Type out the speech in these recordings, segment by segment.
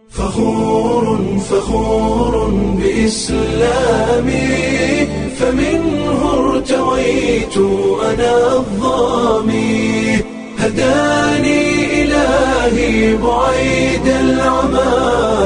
فخور فخور بإسلامي فمنه ارتويت أنا الظامي هداني إلهي بعيد العمى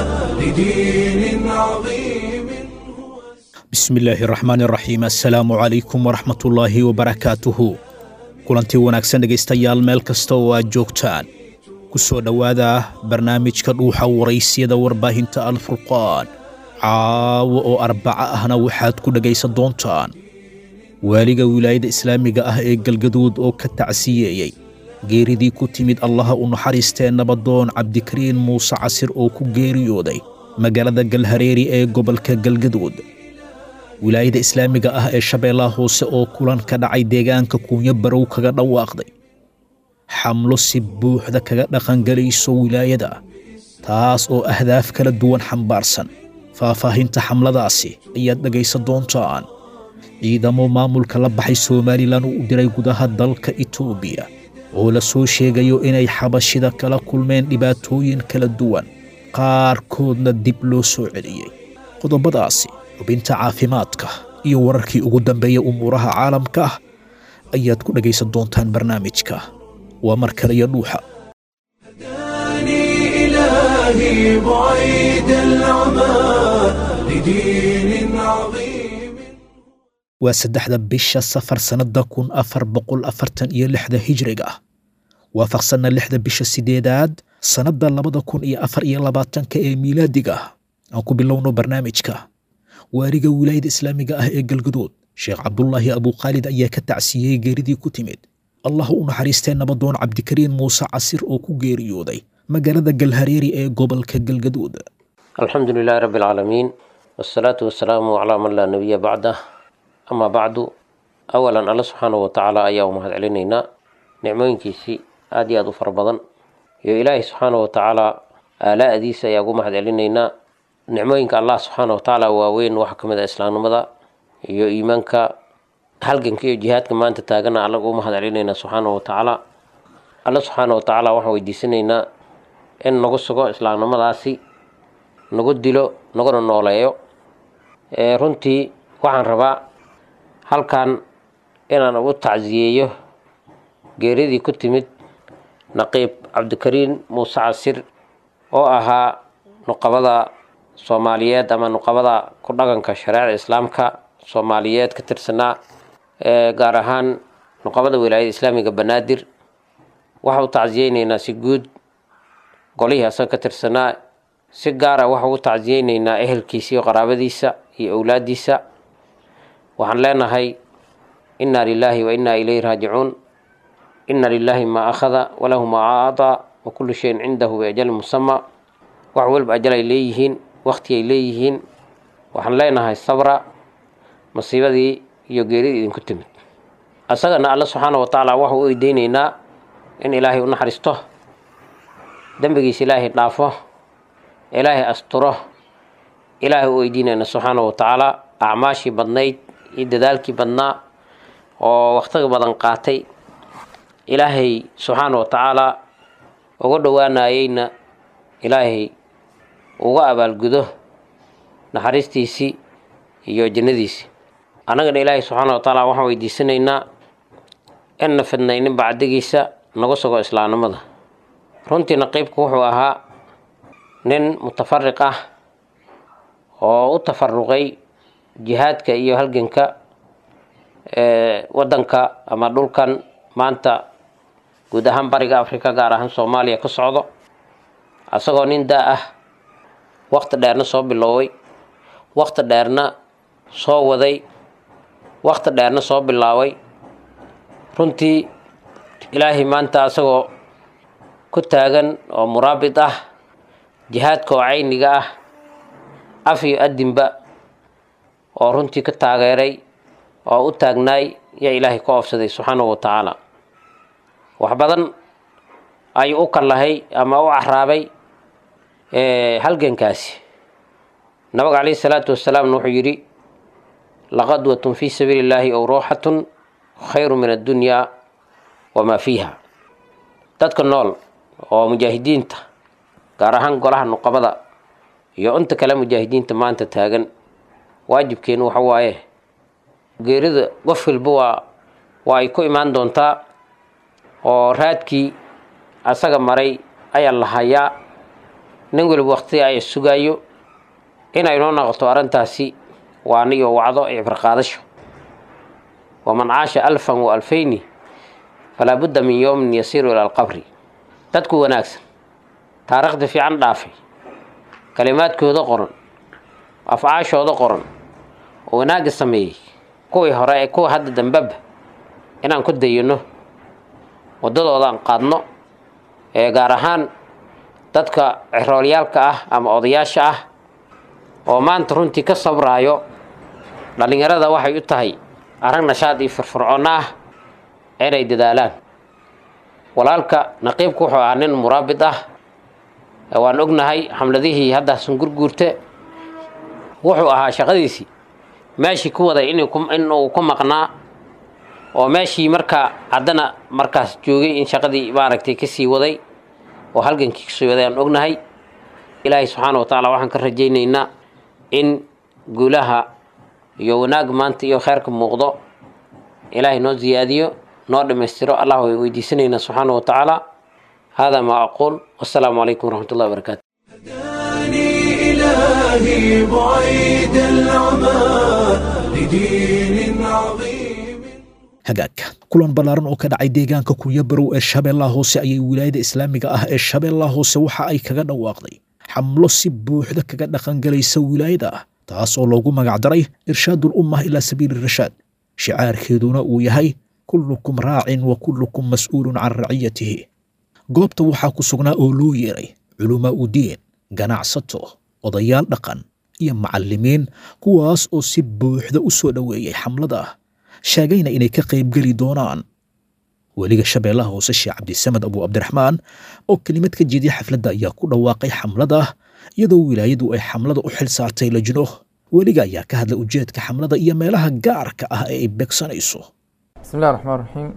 لدين عظيم هو bismi illaahi raxmaan iraxiim assalaamu calaykum waraxmatullaahi wabarakaatuhu kulantii wanaagsan dhegaystayaal meel kasta oo aad joogtaan ku soo dhowaada barnaamijka dhuuxa waraysyada warbaahinta alfurqaan caawo oo arbaco ahna waxaad ku dhegaysan doontaan waaliga wilaayada islaamiga ah ee galgaduud oo ka tacsiyeeyey geeridii ku timid allaha u naxariistee nabadoon cabdikariin muuse casir oo ku geeriyooday magaalada galhareeri ee gobolka galgaduud wilaayada islaamiga ah ee shabeellaha hoose oo kulan ka dhacay deegaanka kuunyo barow kaga dhawaaqday xamlo si buuxda kaga dhaqangelayso wilaayada taas oo ahdaaf kala duwan xambaarsan faahfaahinta xamladaasi ayaad dhegaysan doontaan ciidamo maamulka la baxay somalilan uu u diray gudaha dalka itoobiya oo la soo sheegayo inay xabashida kala kulmeen dhibaatooyin kala duwan qaarkoodna dib loo soo celiyey qodobadaasi xubinta caafimaadka iyo wararkii ugu dambeeya umuuraha caalamka ah ayaad ku dhegaysan doontaan barnaamijka waa mar kale iyo dhuuxa هداني إلهي بعيد العمى لدين عظيم waa saddexda bisha safar sannada kun afar boqol afartan iyo lixda hijriga ah waafaqsanna lixda bisha sideedaad sannadda labada kun iyo afar iyo labaatanka ee miilaadiga ah aan ku bilowno barnaamijka waaliga wilaayada islaamiga ah ee galgaduud sheekh cabdulaahi abukhaalid ayaa ka tacsiyey geeridii ku timid allah u naxariistee nabadoon cabdikariin muuse casir oo ku geeriyooday magaalada galhareeri ee gobolka galgaduud alxamdu lilahi rabi alcaalamiin wasalaatu wasalaamu calaa man laa nabiya bacdah amaa bacdu awalan alla subxaanahu watacaala ayaa u mahad celinaynaa nicmooyinkiisii aad iyo aad u fara badan iyo ilaahay subxaanahu watacaala aalaa'diisa ayaa ugu mahad celinaynaa nicmooyinka allah subxaana watacaala waaweyn waxaa ka mid ah islaamnimada iyo iimaanka halganka iyo jihaadka maanta taagana alla ugu mahad celinaynaa subxaana watacaala alla subxaana watacaala waxaan weydiisanaynaa in nagu sugo islaamnimadaasi nagu dilo naguna nooleeyo ee runtii waxaan rabaa halkan inaan ugu tacsiyeeyo geeridii ku timid naqiib cabdikariin muuse casir oo ahaa nuqabada soomaaliyeed ama nuqabada ku dhaqanka shareecada islaamka soomaaliyeed ka tirsanaa ee gaar ahaan nuqabada wilaayada islaamiga banaadir waxa u tacsiyeyneynaa si guud golihii asaga ka tirsanaa si gaara waxa ugu tacsiyeyneynaa ehelkiisa iyo qaraabadiisa iyo owlaadiisa waxaan leenahay inna lilaahi wa inna ilayhi raajicuun inna lilaahi maa akhada walahu maa acdaa wa kullu shayin cindahu biajalin musama wax walba ajal ay leeyihiin wakti ay leeyihiin waxaan leenahay sabra masiibadii iyo geeridii idinku timid asagana alla subxaana wa tacaala waxau u eydeyneynaa in ilaahay u naxariisto dembigiisa ilaahay dhaafo ilaahay asturo ilaahay u weydiinayna subxaana wa tacaala acmaashii badnayd iyo dadaalkii badnaa oo wakhtiga badan qaatay ilaahay subxaana wa tacaala uga dhowaanayeyna ilaahay uga abaalgudo naxariistiisii iyo jannadiisii annagana ilaahay subxaana wa tacaala waxaan weydiisanaynaa inna fidnaynin bacdigiisa naga sugo islaamnimada runtii naqiibku wuxuu ahaa nin mutafariq ah oo u tafaruqay jihaadka iyo halganka ee waddanka ama dhulkan maanta guud ahaan bariga afrika gaar ahaan soomaaliya ka socdo asagoo nin daa ah wakti dheerna soo bilooway wakti dheerna soo waday wakti dheerna soo bilaabay runtii ilaahay maanta asagoo ku taagan oo muraabit ah jihaadka oo cayniga ah af iyo adinba oo runtii ka taageeray oo u taagnaay yaa ilaahay ka oofsaday subxaanahu wa tacaala wax badan ayuu u kallahay ama u caraabay halgankaasi nabiga calayhi salaatu wasalaamna wuxuu yidhi laqadwatun fii sabiili illaahi ow ruuxatun khayru min addunyaa wamaa fiiha dadka nool oo mujaahidiinta gaar ahaan golaha nuqabada iyo inta kale mujaahidiinta maanta taagan waajibkeenu waxa waaye geerida qof walba waa waa ay ku imaan doontaa oo raadkii asaga maray ayaa la hayaa nin waliba waqti ay sugaayo inay noo noqoto arrintaasi waa aniyo wacdo cibrqaadasho waman caasha alfan wa alfayni falaa budda min yowmin yasiiru ila alqabri dadku wanaagsan taariikhda fiican dhaafay kalimaadkooda qoran afcaashooda qoran oo wanaagga sameeyey kuwii hore ee kuwa hadda dambeba inaan ku dayano waddadooda aan qaadno ee gaar ahaan dadka ciroolyaalka ah ama odayaasha ah oo maanta runtii ka sabraayo dhallinyarada waxay u tahay arag nashaad iyo firfircoonno ah inay dadaalaan walaalka naqiibku wuxuu ahaa nin muraabid ah waan ognahay xamladihii hadda sungurguurte wuxuu ahaa shaqadiisii meeshii ku waday inuu ku maqnaa oo meeshii markaa haddana markaas joogay in shaqadii maaragtay kasii waday oo halgankii kasii waday aan ognahay ilaahay subxaana wa tacaala waxaan ka rajaynaynaa in guulaha iyo wanaag maanta iyo kheyrka muuqdo ilaahay noo ziyaadiyo noo dhammaystiro allah way weydiisanaynaa subxaana wa tacaala hada maa aquul wasalaamu calaykum waraxmat ullahi wabarakaatu هداني إلهي بعيد العمى لدين عظيم hagaagka kulan ballaaran oo ka dhacay deegaanka kunyabarow ee shabeellaha hoose ayay wilaayada islaamiga ah ee shabeellaha hoose waxa ay kaga dhawaaqday xamlo si buuxda kaga dhaqangalaysa wilaayada ah taas oo loogu magacdaray irshaadul ummah ilaa sabiili rashaad shicaarkeeduna uu yahay kullukum raacin wa kullukum mas'uulun can raciyatihi goobta waxaa ku sugnaa oo loo yeeray culumaa u diin ganacsato odayaal dhaqan iyo macallimiin kuwaas oo si buuxda u soo dhoweeyey xamlada sheegayna inay ka qaybgeli doonaan weliga shabeellaha hoose sheekh cabdisamed abu cabdiraxmaan oo kelimad ka jeediya xafladda ayaa ku dhawaaqay xamlada iyadoo wilaayadu ay xamlada u xil saartay lajno weliga ayaa ka hadlay ujeedka xamlada iyo meelaha gaarka ah ee ay beegsanayso بسم الله الرحمن الرحيم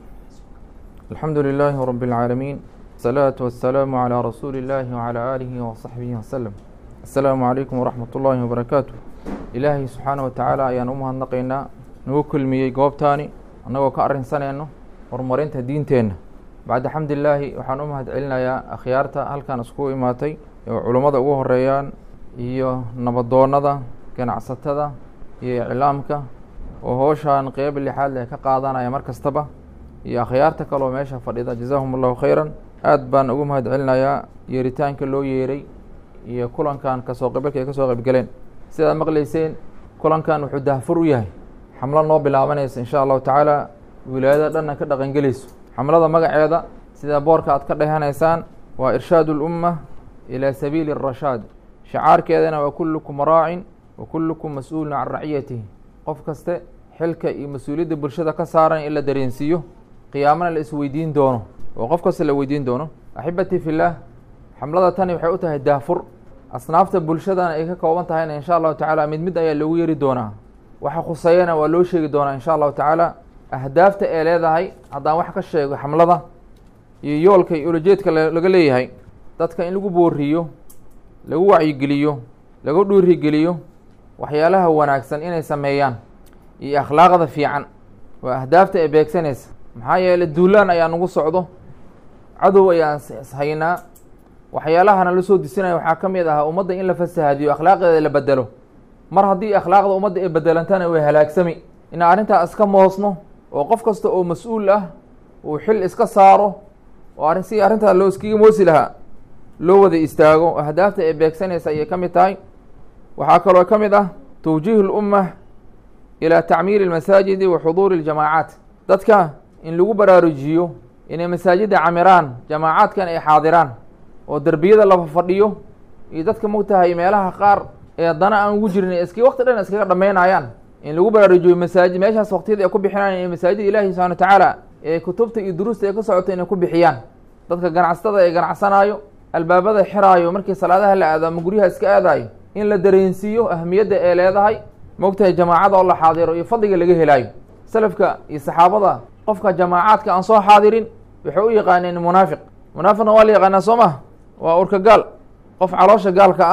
الحمد لله رب العالمين الصلاة والسلام على رسول الله وعلى آله وصحبه وسلم السلام عليكم ورحمة الله وبركاته إلهي سبحانه وتعالى ayaan u mahadnaqaynaa nagu kulmiyey goobtaani annagoo ka arrinsanayno horumarinta diinteenna bacda xamdilaahi waxaan u mahad celinayaa akhyaarta halkan iskugu imaatay oo culummada ugu horeeyaan iyo nabadoonnada ganacsatada iyo iclaamka oo howshaan qeyb lixaad leh ka qaadanaya mar kastaba iyo akhyaarta kaleoo meesha fadhida jazaahum allahu khayran aad baan ugu mahad celinayaa yeeritaanka loo yeeray iyo kulankan kasoo qeybgalka ay kasoo qeybgaleen sidaad maqlayseen kulankan wuxuu dahfur u yahay xamlo noo bilaabanaysa insha allahu tacaala wilaayada dhanna ka dhaqangelayso xamlada magaceeda sida boorka aad ka dhehanaysaan waa irshaadu lumma ilaa sabiili arashaad shacaarkeedana waa kullukum raacin wa kullukum mas-uulun can raciyatihi qof kaste xilka iyo mas-uuliyadda bulshada ka saaran in la dareensiiyo qiyaamana la isweydiin doono oo qof kasta la weydiin doono axibatii fillaah xamlada tani waxay u tahay daafur asnaafta bulshadana ay ka kooban tahayna insha allahu tacaala mid mid ayaa loogu yeeri doonaa waxa khuseeyana waa loo sheegi doonaa insha allahu tacaala ahdaafta ee leedahay haddaan wax ka sheego xamlada iyo yoolka iyo ulajeedka laga leeyahay dadka in lagu booriyo lagu wacyigeliyo lagu dhiirigeliyo waxyaalaha wanaagsan inay sameeyaan iyo akhlaaqda fiican waa ahdaafta ee beegsanaysa maxaa yeeley duulaan ayaa nagu socdo cadow ayaan ishaynaa waxyaalahana la soo disinaya waxaa ka mid ahaa ummadda in la fasahaadiyo akhlaaqdeeda la bedelo mar haddii akhlaaqda ummadda ay bedelantana way halaagsami in arrintaa iska moosno oo qof kasta oo mas-uul ah uu xil iska saaro oo arrin si arrintaa loo iskaga moosi lahaa loo wada istaago ahdaafta ee beegsanaysa ayay ka mid tahay waxaa kaloo ka mid ah tawjiihu lumma ilaa tacmiiri almasaajidi wa xuduuri aljamaacaat dadka in lagu baraarujiyo inay masaajidda camiraan jamaacaadkan ay xaadiraan oo derbiyada la fadhiyo iyo dadka mogtahay meelaha qaar ee dana aan ugu jirin iski waqti dhan iskaga dhammaynayaan in lagu baraarujiyo masaajid meeshaas waqtiyada ay ku bixinayaan ee masaajida ilaahi subxana wa tacaala ee kutubta iyo duruusta ay ka socota inay ku bixiyaan dadka ganacsatada ee ganacsanaayo albaabada xiraayo markii salaadaha la aado ama guryaha iska aadaayo in la dareensiiyo ahmiyadda ee leedahay mogtahay jamaacada oo la xaadiro iyo fadliga laga helaayo salafka iyo saxaabada qofka jamaacaadka aan soo xaadirin waxay u yaqaaneen munaafiq munaafiqna waa la yaqaanaa soo maha waa urka gaal qof caloosha gaalka ah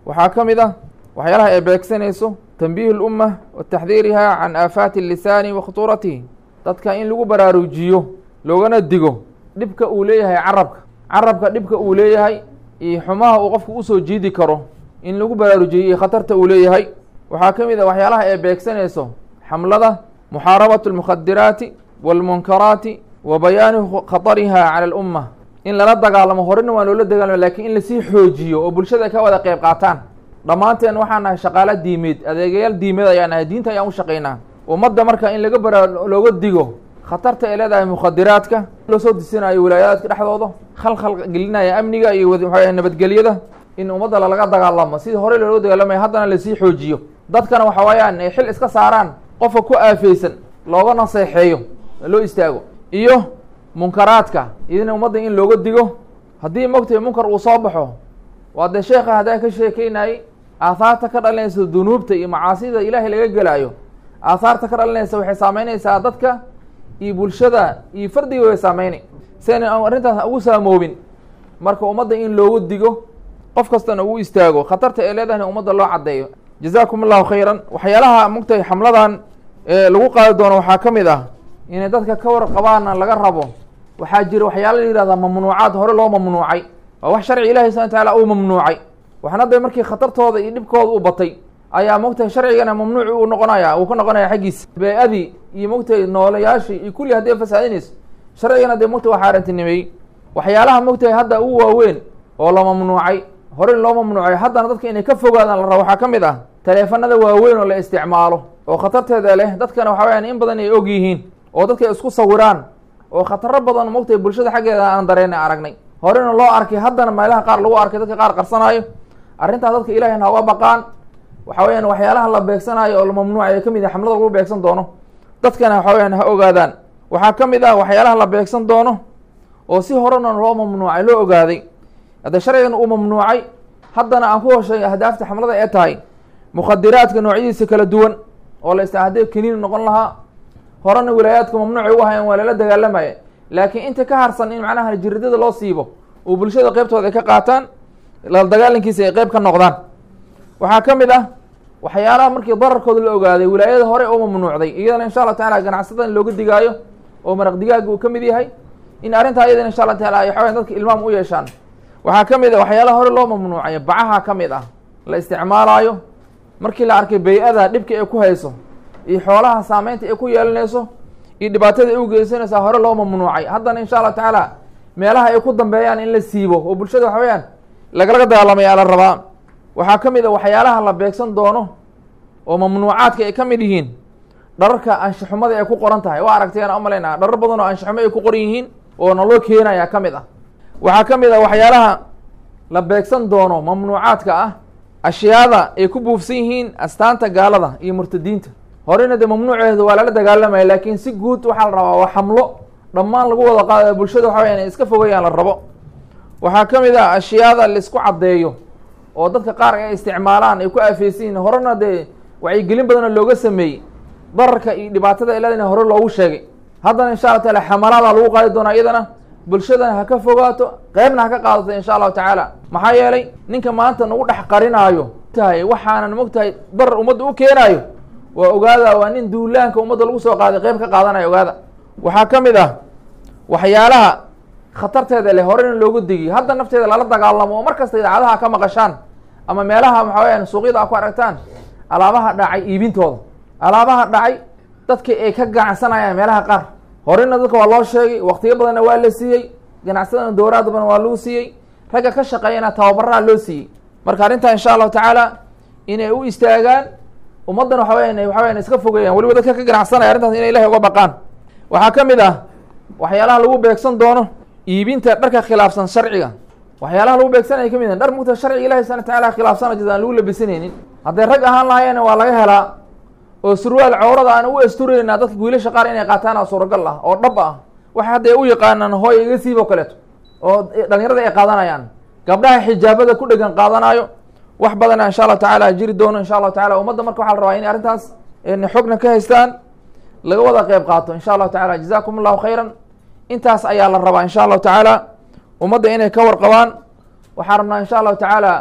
waxaa ka mid ah waxyaalaha ay beegsanayso tanbiihu lumma wa taxdiiriha can aafaati lisaani wa khutuuratihi dadka in lagu baraarujiyo loogana digo dhibka uu leeyahay carabka carabka dhibka uu leeyahay iyo xumaha uu qofku usoo jiidi karo in lagu baraarujiyo iyo khatarta uu leeyahay waxaa ka mid ah waxyaalaha ay beegsanayso xamlada muxaarabatu almukhadiraati waalmunkaraati wa bayaani khatariha cala alumma in lala dagaalamo horena waan loola dagaalamo lakiin in lasii xoojiyo oo bulshada ay ka wada qeyb qaataan dhammaanteen waxaan nahay shaqaalo diimeed adeegayaal diimeed ayaan nahay diinta ayaan u shaqaynaa ummadda marka in laga bara looga digo khatarta ay leedahay mukhadiraadka loo soo disinayo wilaayaadka dhexdooda khalkhal gelinaya amniga iyo waxa nabadgelyada in ummadda lalaga dagaalamo sidii horey looga dagaalamaya haddana lasii xoojiyo dadkana waxa weeyaan ay xil iska saaraan qofka ku aafeysan looga naseexeeyo loo istaago iyo munkaraadka idina ummadda in looga digo haddii mogtahay munkar uu soo baxo waa dee sheekha haddaa ka sheekeynayay aahaarta ka dhalinaysa dunuubta iyo macaasida ilaahay laga gelaayo aahaarta ka dhalinaysa waxay saameynaysaa dadka iyo bulshada iyo fardiga way saameynay siayna aan arrintaas ugu saamoobin marka ummadda in loogu digo qof kastana uu istaago khatarta ay leedahay in ummadda loo caddeeyo jazaakum allahu khayran waxyaalaha mogtahay xamladan ee lagu qaadi doono waxaa ka mid ah inay dadka ka warqabaana laga rabo waxaa jira waxyaala la yihahdaa mamnuucaad hore loo mamnuucay waa wax sharci ilahi subana wataala uu mamnuucay waxna de markii khatartooda iyo dhibkooda u batay ayaa mogtahay sharcigana mamnuuc uu noqonaya uu ka noqonaya xaggiisa bee-adii iyo mogtahay noolayaashii iyo kulli hadday fasaadinayso sharcigana dee mogtahay waa xaarantinimeeyey waxyaalaha mogtahay hadda u waaweyn oo la mamnuucay hore loo mamnuucay haddana dadka inay ka fogaadaan la rabo waxaa ka mid ah taleefanada waaweyn oo la isticmaalo oo khatarteeda leh dadkana waxa weyaan in badan ay og yihiin oo dadka isku sawiraan oo khataro badan mogtahay bulshada xaggeeda aan dareena aragnay horena loo arkay haddana meelaha qaar lagu arkay dadka qaar qarsanaayo arrintaas dadka ilahayna hauga baqaan waxa weyaan waxyaalaha la beegsanaayo oo la mamnuucay ka mid ah xamlada lagu beegsan doono dadkana waxa weyaan ha ogaadaan waxaa ka mid ah waxyaalaha la beegsan doono oo si horena loo mamnuucay loo ogaaday haddee sharcigan uu mamnuucay haddana aan ku hoshay ahdaafta xamlada ee tahay mukhadiraadka noocyadiisa kala duwan oo la ista haddii kaniin noqon lahaa horena wilaayaadka mamnuucay u ahayan waa lala dagaalamaya laakiin inta ka harsan in macnaha jiridada loo siibo oo bulshada qeybtooda ay ka qaataan la dagaalankiisa ay qeyb ka noqdaan waxaa ka mid ah waxyaalaha markii dararkooda la ogaaday wilaayada hore oo mamnuucday iyadana insha allah tacala ganacsatada in looga digaayo oo maraq digaaga uu ka mid yahay in arrintaa iyadana insha allah taala ay waxaweyan dadka ilmaam u yeeshaan waxaa ka mid ah waxyaalaha hore loo mamnuucay bacaha ka mid ah la isticmaalaayo markii la arkay bay-ada dhibka ay ku hayso iyo xoolaha saameynta ay ku yeelanayso iyo dhibaatada ay u geysanaysaa hore loo mamnuucay haddana insha allah tacaala meelaha ay ku dambeeyaan in la siibo oo bulshada waxa weyaan lagalaga dagaalamaya la rabaa waxaa ka mid a waxyaalaha la beegsan doono oo mamnuucaadka ay ka mid yihiin dhararka anshaxumada ay ku qoran tahay waa aragtay aan umalaynaa dharar badan oo anshaxumo ay ku qoran yihiin oo naloo keenaya ka mid ah waxaa ka mid a waxyaalaha la beegsan doono mamnuucaadka ah ashyaada ay ku buufsan yihiin astaanta gaalada iyo murtadiinta horena dee mamnuuceeda waa lala dagaalamaya laakiin si guud waxaa la rabaa waa xamlo dhammaan lagu wada qaada bulshada waxa weya inay iska fogayaan la rabo waxaa ka mid ah ashyaada laisku caddeeyo oo dadka qaar ay isticmaalaan ay ku aafeysan yihin horena dee wacyigelin badanoo looga sameeyey dararka iyo dhibaatada iladana hore loogu sheegay haddana insha allah taala xamalaada lagu qaadi doonaa iyadana bulshadana ha ka fogaato qeybna ha ka qaadato insha allahu tacaala maxaa yeelay ninka maanta nagu dhex qarinaayo tahay waxaanan mogtahay darar ummadda u keenaayo waa ogaada waa nin duulaanka ummadda lagu soo qaaday qeyb ka qaadanaya ogaada waxaa ka mid ah waxyaalaha khatarteeda leh horena loogu digiy hadda nafteeda lala dagaalamo oo mar kasta idaacadaha ka maqashaan ama meelaha waxa weyaan suuqyada a ku aragtaan alaabaha dhacay iibintooda alaabaha dhacay dadka ay ka ganacsanayaan meelaha qaar horena dadka waa loo sheegay waktiyo badanna waa la siiyey ganacsadana dowraad badan waa lagu siiyey ragga ka shaqeeyana tababaraa loo siiyey marka arrintaa insha allahu tacaala inay u istaagaan ummaddan waxa weyan waxa weyan iska fogeeyaan weliba dadka ka ganacsanaya arrintaas inay ilahay uga baqaan waxaa ka mid ah waxyaalaha lagu beegsan doono iibinta dharka khilaafsan sharciga waxyaalaha lagu beegsanaya ka mid ah dhar mugta sharciga ilahi subana wataala khilaafsana jid aan lagu labisanaynin hadday rag ahaan lahayeena waa laga helaa oo surwaal cawrada aan u asturaynaa dadka wiilasha qaar inay qaataana suuragal ah oo dhab ah waxa hadda ay u yaqaanaan hooy iga siib oo kaleeto oo dhalinyarada ay qaadanayaan gabdhaha xijaabada ku dhegan qaadanayo wax badana insha allahu tacaala jiri doono insha allahu tacala ummadda marka waxaa la rabaa inay arrintaas xogna ka haystaan laga wada qeyb qaato insha allahu tacala jazakum allahu khayran intaas ayaa la rabaa insha allahu tacaala ummadda inay ka warqabaan waxaan rabnaa insha allahu tacaala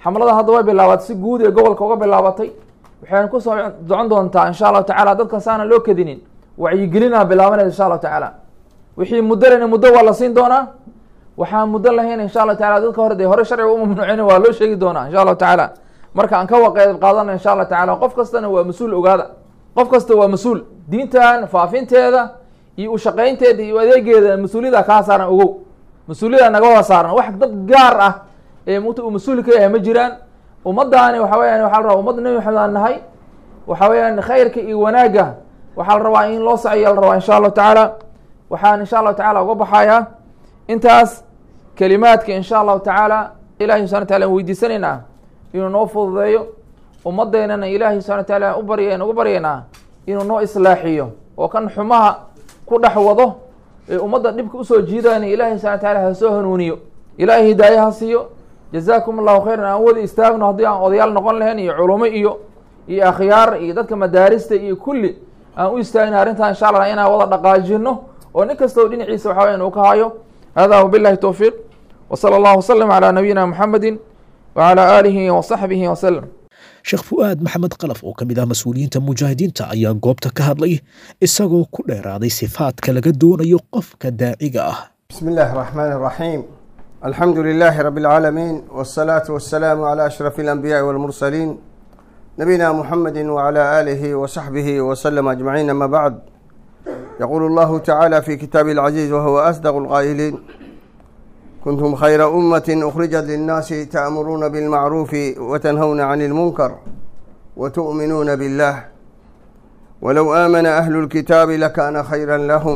xamlada hadda way bilaabatay si guud ee gobolka uga bilaabatay waxayna kusoo socon doontaa insha allahu tacala dadka saana loo kadinin wacyigelina bilaabanaysa insha allahu tacaala wixii muddo lena muddo waa la siin doonaa waxaan muddo lahayn insha allahu tacala dadka hore dee hore sharciga u mamnuucin waa loo sheegi doonaa insha allahu tacaala marka aan ka waqeed qaadana insha allah tacala qof kastana waa mas-uul ogaada qof kasta waa mas-uul diintan faafinteeda iyo ushaqaynteeda iyo adeegeeda mas-uuliyada kaa saaran ogow mas-uuliyada naga wada saaran wax dad gaar ah ee mt uu mas-uul ka yahay ma jiraan ummadaani waxa weyaan waxa la rabaa ummadda nebi maxamed aan nahay waxa weeyaan khayrka iyo wanaagga waxaa la rabaa in loo socyo la rabaa insha allahu tacaala waxaan insha allahu tacala uga baxayaa intaas kelimaadka insha allahu tacaala ilahi subxana wataala an weydiisanaynaa inuu noo fududeeyo ummadeynana ilaahay subxana wataala u barya uga baryaynaa inuu noo islaaxiyo oo kan xumaha ku dhex wado ee ummadda dhibka usoo jiidayna ilaahay subxana wataala ha soo hanuuniyo ilaahay hidaaye ha siiyo jazaakum allahu khayran aan wada istaagno haddii aan odayaal noqon lahayn iyo culumo iyo iyo akhyaar iyo dadka madaarista iyo kulli aan u istaagna arrintan insha allah inaan wada dhaqaajino oo nin kastoo dhinaciisa waxa weyan uu ka hayo hada wabillahi towfiiq wsala allahu wasalam calaa nabiyina muxamedi wacalaa aalihi wasaxbihi wasalam sheekh fu'aad maxamed qalaf oo ka mid ah mas-uuliyiinta mujaahidiinta ayaa goobta ka hadlay isagoo ku dheeraaday sifaadka laga doonayo qofka daaciga ah بسم الله الرحمن الرحيم الحمد لله رب العالمين والصلاة والسلام على أشرف الأنبياء والمرسلين نبينا محمد وعلى آله وصحبه وسلم أجمعين أما بعد يقول الله تعالى في كتابه العزيز وهو أصدق القائلين كنتم خير أمة أخرجت للناس تأمرون بالمعروف وتنهون عن المنكر وتؤمنون بالله ولو آمن أهل الكتاب لكان خيرا لهم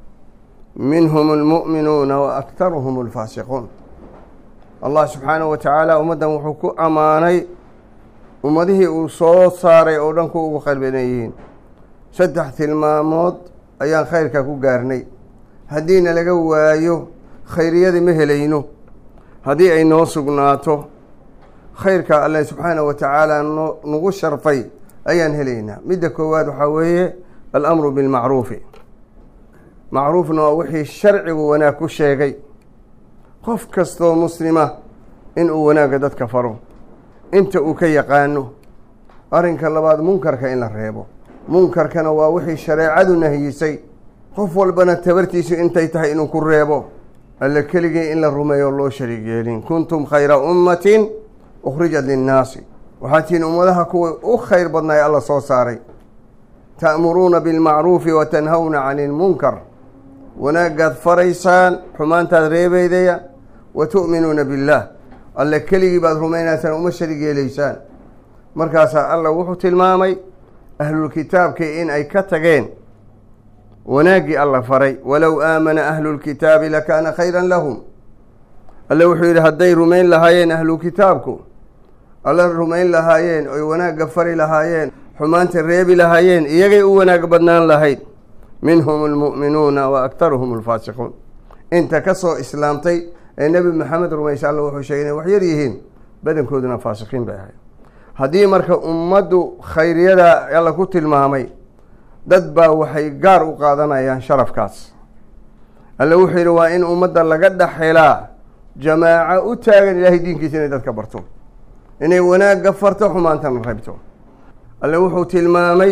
منهم المؤمنون وأكثرهم الفاسقون الله سبحانه وتعالى أمدا وحكو أماني أمده أصوت صاري أودنكو وخير بنيين سدح تلمامود أيان خيرك كو قارني هدينا لقوايو خيرية مهلينو هدي أي نوسقناتو خيرك الله سبحانه وتعالى نغو شرفي أيان هلينا مدى كواد وحوية الأمر بالمعروف macruufna waa wixii sharcigu wanaag ku sheegay qof kastoo muslima inuu wanaagga dadka faro inta uu ka yaqaano arrinka labaad munkarka in la reebo munkarkana waa wixii shareecadu nahiyisay qof walbana tabartiisu intay tahay inuu ku reebo alle keligii in la rumeeyo loo shariig yeelin kuntum khayra ummatin ukhrijat linnaasi waxaa tihiin ummadaha kuwii u khayr badnaay alla soo saaray ta'muruuna bilmacruufi wa tanhawna cani ilmunkar wanaagaad faraysaan xumaantaad reebeydaya wa tu'minuuna billaah alle keligii baad rumaynaysaan uma sharig yeelaysaan markaasaa alla wuxuu tilmaamay ahlulkitaabkii in ay ka tageen wanaaggii alla faray walow aamana ahlulkitaabi lakaana khayran lahum alle wuxuu yidhi hadday rumayn lahaayeen ahlukitaabku alla rumayn lahaayeen oy wanaagga fari lahaayeen xumaanta reebi lahaayeen iyagay u wanaag badnaan lahayd minhum almu'minuuna wa aktaruhum alfaasiquun inta ka soo islaamtay ee nebi maxamed rumaysa alla wuxuu sheegay inay wax yar yihiin badankooduna faasiqiin bay ahayd haddii marka ummaddu khayriyada alla ku tilmaamay dad baa waxay gaar u qaadanayaan sharafkaas alle wuxuu yidhi waa in ummadda laga dhex helaa jamaaco u taagan ilaahay diinkiisa inay dadka barto inay wanaagga farto xumaantana reebto alle wuxuu tilmaamay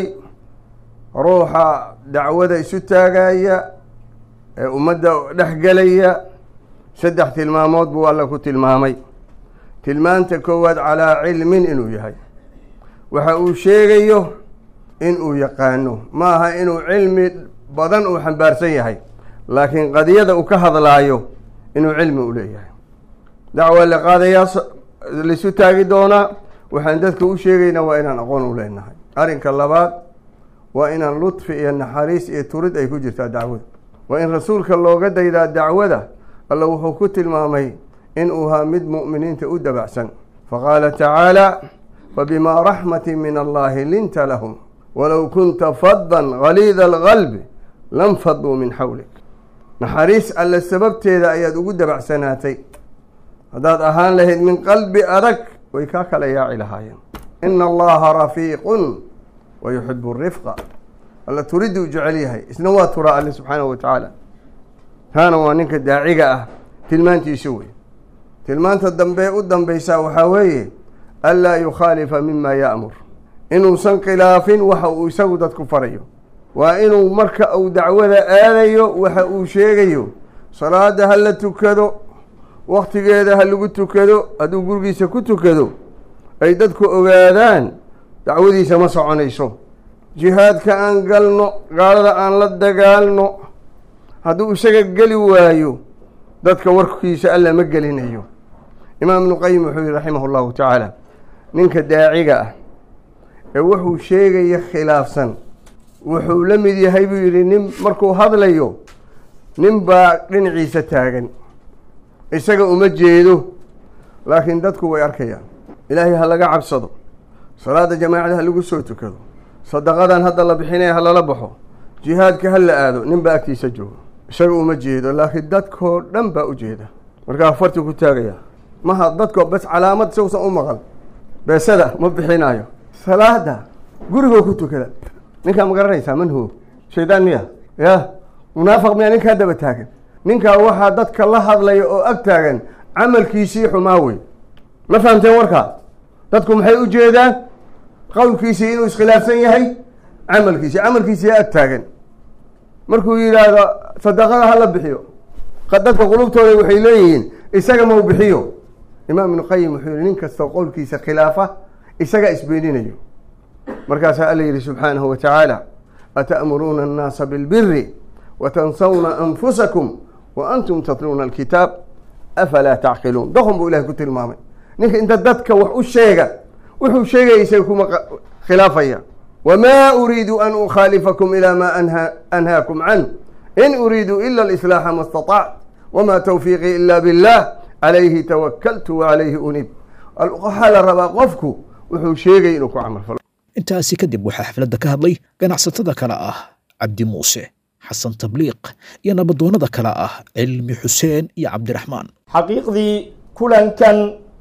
ruuxa dacwada isu taagaya ee ummadda dhexgelaya saddex tilmaamood buu alla ku tilmaamay tilmaanta koowaad calaa cilmin inuu yahay waxa uu sheegayo inuu yaqaano ma aha inuu cilmi badan uu xambaarsan yahay laakiin qadiyada uu ka hadlaayo inuu cilmi u leeyahay dacwa la qaadayaa laisu taagi doonaa waxaan dadka u sheegaynaa waa inaan aqoon u leenahay arrinka labaad waa inaan ludfi iyo naxariis iyo turid ay ku jirtaa dacwada waa in rasuulka looga daydaa dacwada alla wuxuu ku tilmaamay inuu haa mid mu'miniinta u dabacsan faqaala tacaala fabimaa raxmati min allahi linta lahum walow kunta faddan galiida alqalbi lam faduu min xawlik naxariis alle sababteeda ayaad ugu dabacsanaatay haddaad ahaan lahayd min qalbi adag way kaa kala yaaci lahaayeen ina allaha rafiiqun wa yuxibu rifqa alla turiduu jecel yahay isna waa turaa alle subxaanahu wa tacaala taana waa ninka daaciga ah tilmaantiisu wey tilmaanta dambe u dambeysaa waxaa weeye anlaa yukhaalifa mima ya'mur inuusan khilaafin waxa uu isagu dadku farayo waa inuu marka uu dacwada aadayo waxa uu sheegayo salaada ha la tukado waktigeeda ha lagu tukado hadduu gurigiisa ku tukado ay dadku ogaadaan dacwadiisa ma soconayso jihaadka aan galno gaalada aan la dagaalno hadduu isaga geli waayo dadka warkiisa alla ma gelinayo imaam ibnu qayim wuxuu yihi raximah llahu tacaala ninka daaciga ah ee wuxuu sheegaya khilaafsan wuxuu la mid yahay buu yidhi nin markuu hadlayo nin baa dhinaciisa taagan isaga uma jeedo laakiin dadku way arkayaan ilaahay ha laga cabsado salaada jamaacada ha lagu soo tukado sadaqadan hadda la bixinaya ha lala baxo jihaadka ha la aado nin baa agtiisa joogo isaga uma jeedo laakiin dadkoo dhan baa u jeeda markaa farti ku taagaya maha dadko bas calaamad sawsan u maqal beesada ma bixinayo salaada gurigoo ku tukada ninkaa ma garanaysaa manho shaydaan miya ya munaafiq miya ninkaa daba taagan ninkaa waxaa dadka la hadlaya oo ag taagan camalkiisii xumaa wey ma fahamteen warkaa dadku maxay u jeedaan qowlkiisii inuu iskhilaafsan yahay camalkiisii camalkiisii ag taagan markuu yidhaahdo sadaqada hala bixiyo dadka qulubtooda waxay leeyihiin isaga mau bixiyo imaam ibnu qayim wuxuu yihi nin kastoo qowlkiisa khilaafa isaga isbeeninayo markaasaa alla yihi subxaanahu wa tacaala ata'muruuna annaasa bilbiri watansawna anfusakum wa antum tatluuna alkitaab afalaa tacqiluun doqon buu ilahay ku tilmaamay ninka inta dadka wax u sheega wuxuu sheegaya isaga kuma khilaafaya wma uriidu an ukhaalifakum ilى ma anhaakum canh in uriidu ila اlislaaxa ma اstaطact wma tawfiiqii ila biاllah calayhi tawakaltu wacalayhi unib waxaa la rabaa qofku wuxuu sheegay inuu ku camal falo intaasi kadib waxaa xafladda ka hadlay ganacsatada kale ah cabdi muuse xasan tabliiq iyo nabadoonnada kale ah cilmi xuseen iyo cabdiraxmaan xaqiiqdii kulankan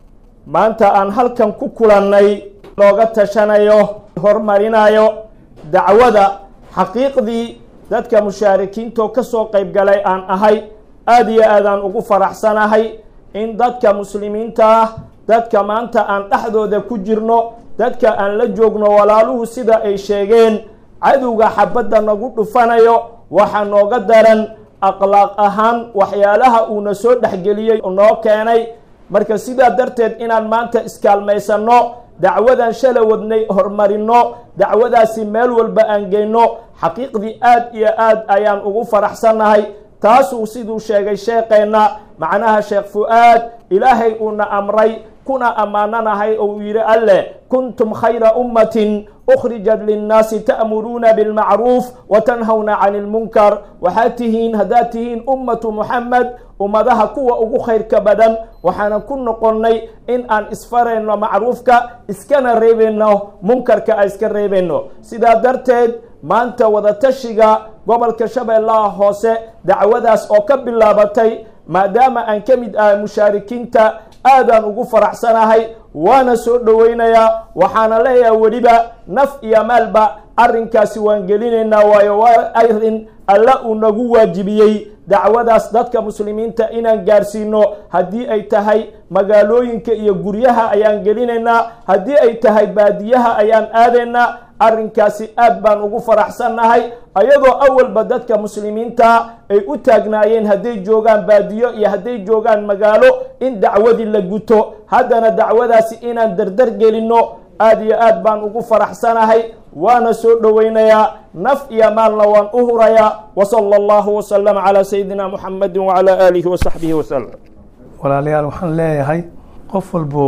maanta aan halkan ku kulannay looga tashanayo horumarinayo dacwada xaqiiqdii dadka mushaarikiintoo ka soo qayb galay aan ahay aada iyo aadaan ugu faraxsanahay in dadka muslimiinta ah dadka maanta aan dhexdooda ku jirno dadka aan la joogno walaaluhu sida ay sheegeen cadowga xabadda nagu dhufanayo waxaa nooga daran akhlaaq ahaan waxyaalaha uuna soo dhexgeliyey noo keenay marka sidaa darteed inaan maanta iskaalmaysanno dacwadan shala wadnay horumarino dacwadaasi meel walba aan geyno xaqiiqdii aad iyo aad ayaan ugu faraxsannahay taasuu siduu sheegay sheekeenna macnaha sheekh fu-aad ilaahay uuna amray kuna ammaananahay oo uu yidhi alleh kuntum khayra ummatin ukhrijat linnaasi ta'muruuna bilmacruuf wa tanhawna cani ilmunkar waxaad tihiin haddaad tihiin ummatu muxamed ummadaha kuwa ugu khayrka badan waxaanan ku noqonnay in aan isfarayno macruufka iskana reebayno munkarka aan iska reebayno sidaa darteed maanta wadatashiga gobolka shabeellaha hoose dacwadaas oo ka bilaabatay maadaama aan ka mid ahay mushaarikiinta aadaan ugu faraxsanahay waana soo dhoweynayaa waxaana leeyahay weliba naf iyo maalba arrinkaasi waan gelinaynaa waayo waa arrin alla uu nagu waajibiyey dacwadaas dadka muslimiinta inaan gaarsiino haddii ay tahay magaalooyinka iyo guryaha ayaan gelinaynaa haddii ay tahay baadiyaha ayaan aadaynaa arrinkaasi aad baan ugu faraxsannahay ayadoo awalba dadka muslimiinta ay u taagnaayeen hadday joogaan baadiyo iyo hadday joogaan magaalo in dacwadii la guto haddana dacwadaasi inaan dardar gelinno aad iyo aad baan ugu faraxsanahay waana soo dhoweynayaa naf iyo maalna waan u hurayaa wasala allahu wasalama calaa sayidina muxamedi wacalaa aalihi wasaxbihi wasalam walaalayaal waxaan leeyahay qof walbow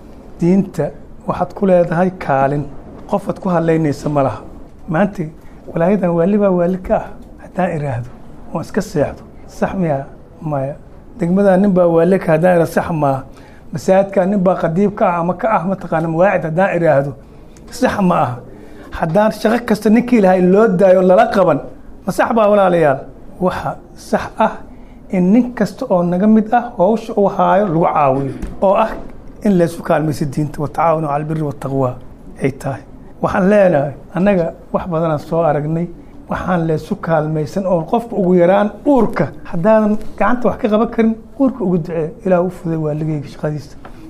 diinta waxaad ku leedahay kaalin qofaad ku hadlaynaysa ma laha maanta walaayadan waali baa waali ka ah haddaan iraahdo oon iska seexdo sax miya maya degmadaa nin baa waali ka haddaan iraahdo sax maaha masaajidkaa nin baa qadiib ka ah ama ka ah mataqaana mawaacid haddaan iraahdo sax ma aha haddaan shaqo kasta ninkii lahay loo daayo lala qaban ma sax baa walaalayaal waxa sax ah in nin kasta oo naga mid ah howsha uu haayo lagu caawiyo oo ah in laysu kaalmayso diinta watacaawanu cala albiri wataqwa ay tahay waxaan leenahay annaga wax badanaan soo aragnay waxaan laysu kaalmaysan oo qofka ugu yaraan uurka haddaadan gacanta wax ka qaban karin uurka ugu ducee ilaah u fuday waaligayga shaqadiisa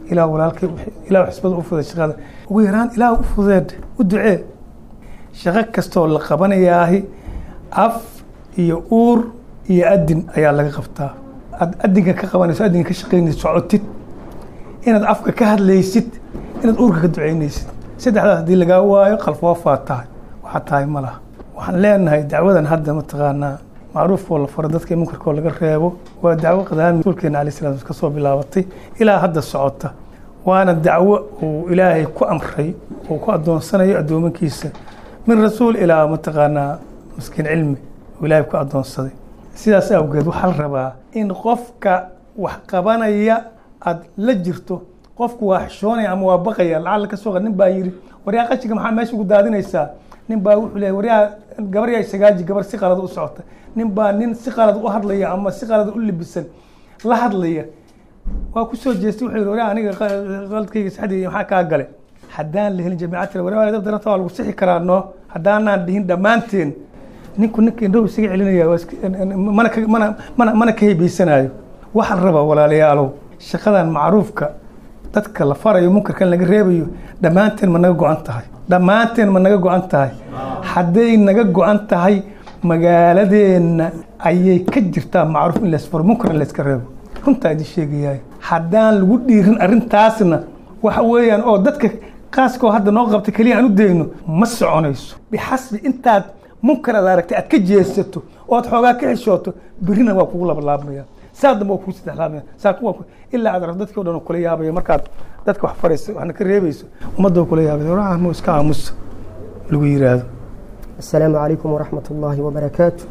ilaah walaalkay ilaah xisbada u fudeed shaqada ugu yaraan ilaah u fudeed u ducee shaqo kastoo la qabanayaahi af iyo uur iyo adin ayaa laga qabtaa aad adinka ka qabanayso adinka ka shaqaynaysid socotid inaad afka ka hadlaysid inaad uurka ka ducaynaysid saddexdaas haddii lagaa waayo qalfoofaad tahay waxaa tahay ma laha waxaan leenahay dacwadan hadda mataqaanaa macruufkoo la faro dadka munkarkoo laga reebo waa dacwo qadaami rasuulkeena alay slam ka soo bilaabatay ilaa hadda socota waana dacwo uu ilaahay ku amray uu ku adoonsanayo addoomankiisa min rasuul ilaa mataqaanaa maskiin cilmi uu ilaahay ku adoonsaday sidaas awgeed waxaa la rabaa in qofka wax qabanaya aada la jirto qofku waa xishoonaya ama waa baqaya lacalla ka soo qa nin baa yidhi waryaa qashinka maxaa meesha ugu daadinaysaa nin baa wuxuu leeyahy waryaa gabar yaa sagaaji gabar si qalad u socota nin baa nin si qalad u hadlaya ama si qalad u libisan la hadlaya waa ku soo jeestay wuxuu yidhi waryaa aniga qaladkayga saxdii maxaa kaa gale haddaan la helin jamiicad waryaa dab daranta waa lagu sixi karaa noo haddaanaan dhihin dhammaanteen ninku ninka indhahu isaga celinaya mana ka mana mana mana ka hebaysanaayo waxaa la rabaa walaalayaalow shaqadan macruufka dadka la farayo munkarkan laga reebayo dhammaanteen ma naga go-an tahay dhammaanteen ma naga go-an tahay hadday naga go-an tahay magaaladeenna ayay ka jirtaa macruuf in laysfaro munkar in layska reebo runtaa idin sheegayaay haddaan lagu dhiirin arrintaasna waxa weeyaan oo dadka qaaskoo hadda noo qabta keliya aan u dayno ma soconayso bixasbi intaad munkar aad aragtay aad ka jeesato ood xoogaa ka xishooto birina waa kugu labalaabmaya saa dambe waa kugu saddexlaabmaya saa kuwa ilaa aad aragto dadkii o dhan kula yaabaya markaad dadka wax farayso waxna ka reebayso ummadda kula yaabaya waraha mu iska aamusa lagu yiraahdo السلام عليكم ورحمة الله وبركاته